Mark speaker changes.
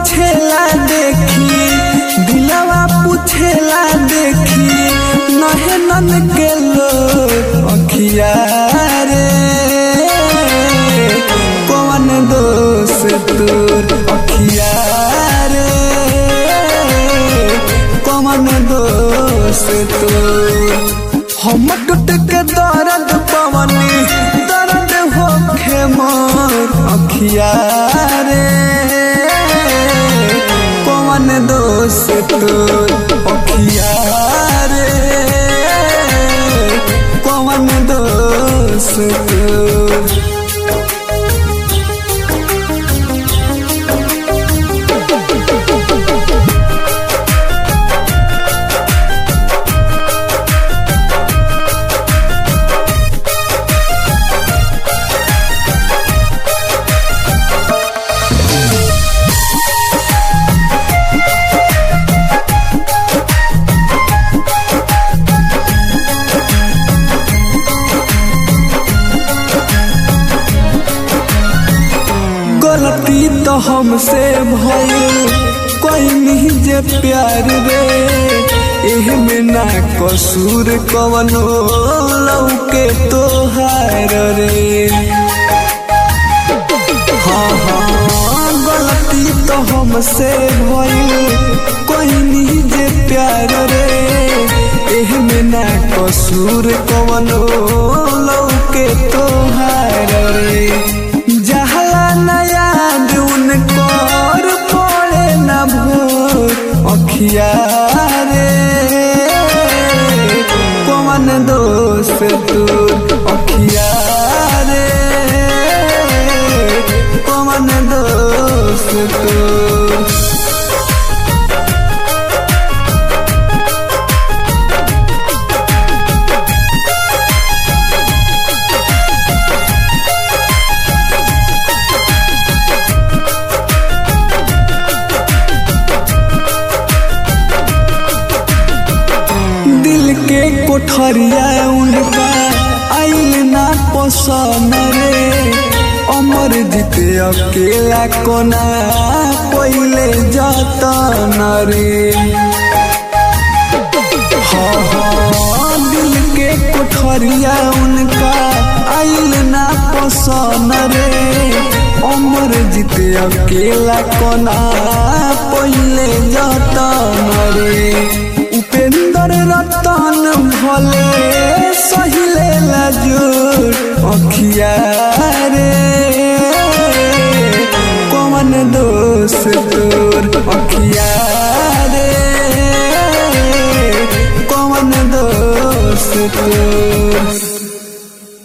Speaker 1: पूछेला देखी दिलवा पूछेला देखी नहे नन के लो अखिया रे कौन दोष तोर अखिया रे कौन दोष तोर हम टूट के दर्द पवनी दर्द होखे मोर अखिया रे कौन दोष तोर अखिया रे कौन दोष तोर गलती तो हमसे भइल कोई नहीं जे प्यार रे एह में ना कसूर कवनो लौके तोहार रे हाँ हाँ गलती तो हमसे भइल कोई नहीं जे प्यार रे एह में ना कसूर कवनो लौके तोहार रे जहला न याद उनकर पड़े न भोर अखिया रे कौन दोष तोर अखिया रे कौन दोष तोर दिल के कोठरिया उनका आइल ना पसंद रे अमर जीते अकेला कोना पहिले जतन रे हाँ हाँ दिल के कोठरिया उनका आइल ना पसंद रे अमर जीते अकेला कोना पहिले जतन रे उपेंद्र रतन भले सहिले लाजूर अखिया